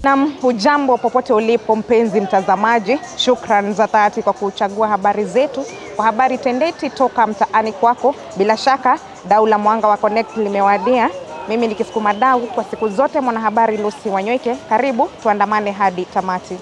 Nam, hujambo popote ulipo mpenzi mtazamaji, shukran za dhati kwa kuchagua habari zetu kwa habari tendeti toka mtaani kwako. Bila shaka dau la mwanga wa Connect limewadia. Mimi nikisukuma dau kwa siku zote, mwanahabari Lucy Wanyweke. Karibu tuandamane hadi tamati.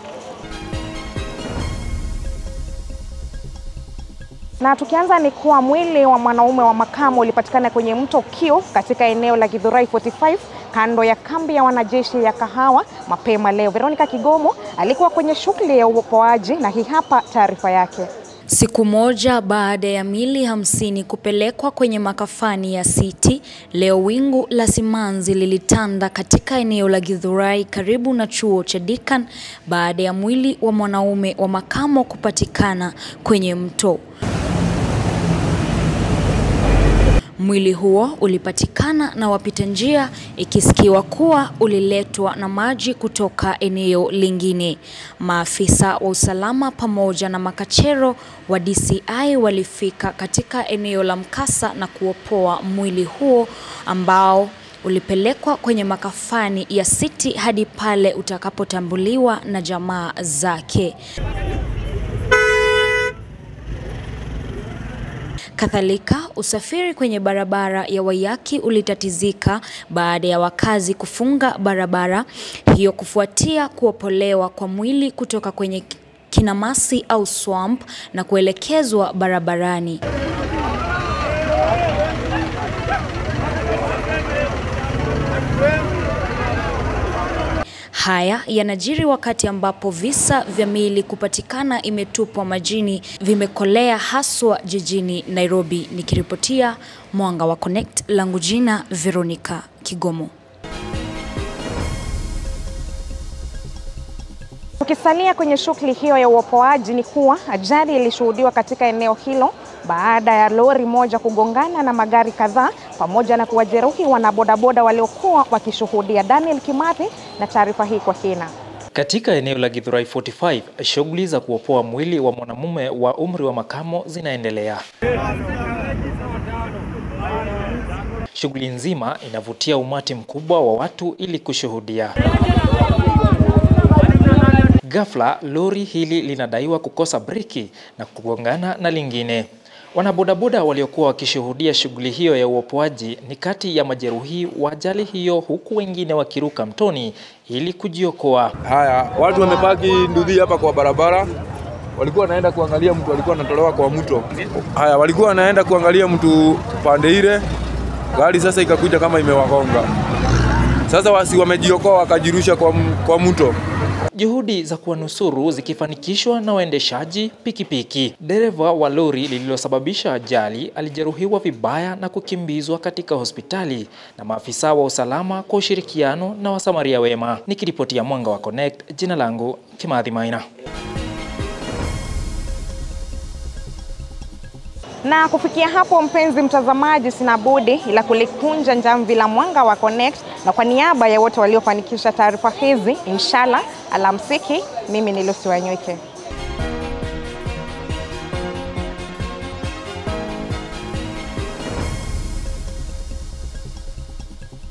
Na tukianza ni kuwa mwili wa mwanaume wa makamo ulipatikana kwenye mto Kio katika eneo la Githurai 45 kando ya kambi ya wanajeshi ya Kahawa mapema leo. Veronica Kigomo alikuwa kwenye shughuli ya uokoaji na hii hapa taarifa yake. Siku moja baada ya mili hamsini kupelekwa kwenye makafani ya City, leo wingu la simanzi lilitanda katika eneo la Githurai karibu na chuo cha Deakin baada ya mwili wa mwanaume wa makamo kupatikana kwenye mto. Mwili huo ulipatikana na wapita njia ikisikiwa kuwa uliletwa na maji kutoka eneo lingine. Maafisa wa usalama pamoja na makachero wa DCI walifika katika eneo la mkasa na kuopoa mwili huo ambao ulipelekwa kwenye makafani ya City hadi pale utakapotambuliwa na jamaa zake. Kadhalika, usafiri kwenye barabara ya Waiyaki ulitatizika baada ya wakazi kufunga barabara hiyo kufuatia kuopolewa kwa mwili kutoka kwenye kinamasi au swamp na kuelekezwa barabarani. Haya yanajiri wakati ambapo visa vya miili kupatikana imetupwa majini vimekolea haswa jijini Nairobi. Nikiripotia Mwanga wa Connect, langu jina Veronica Kigomo. Tukisalia kwenye shughuli hiyo ya uopoaji, ni kuwa ajali ilishuhudiwa katika eneo hilo baada ya lori moja kugongana na magari kadhaa pamoja na kuwajeruhi wanabodaboda waliokuwa wakishuhudia. Daniel Kimathi na taarifa hii kwa kina. Katika eneo la Githurai 45, shughuli za kuopoa mwili wa mwanamume wa umri wa makamo zinaendelea. Shughuli nzima inavutia umati mkubwa wa watu ili kushuhudia. Ghafla lori hili linadaiwa kukosa breki na kugongana na lingine. Wanabodaboda waliokuwa wakishuhudia shughuli hiyo ya uopoaji ni kati ya majeruhi wa ajali hiyo, huku wengine wakiruka mtoni ili kujiokoa. Haya, watu wamepaki ndudhi hapa kwa barabara, walikuwa wanaenda kuangalia mtu alikuwa anatolewa kwa mto. Haya, walikuwa wanaenda kuangalia mtu pande ile, gari sasa ikakuja kama imewagonga. Sasa wasi wamejiokoa wakajirusha kwa, kwa mto. Juhudi za kuwanusuru zikifanikishwa na waendeshaji pikipiki. Dereva wa lori lililosababisha ajali alijeruhiwa vibaya na kukimbizwa katika hospitali na maafisa wa usalama kwa ushirikiano na wasamaria wema. Nikiripotia Mwanga wa Connect, jina langu Kimathi Maina. Na kufikia hapo, mpenzi mtazamaji, sina budi ila kulikunja jamvi la Mwanga wa Connect, na kwa niaba ya wote waliofanikisha taarifa hizi, inshallah, alamsiki. Mimi ni Lucy Wanyweke.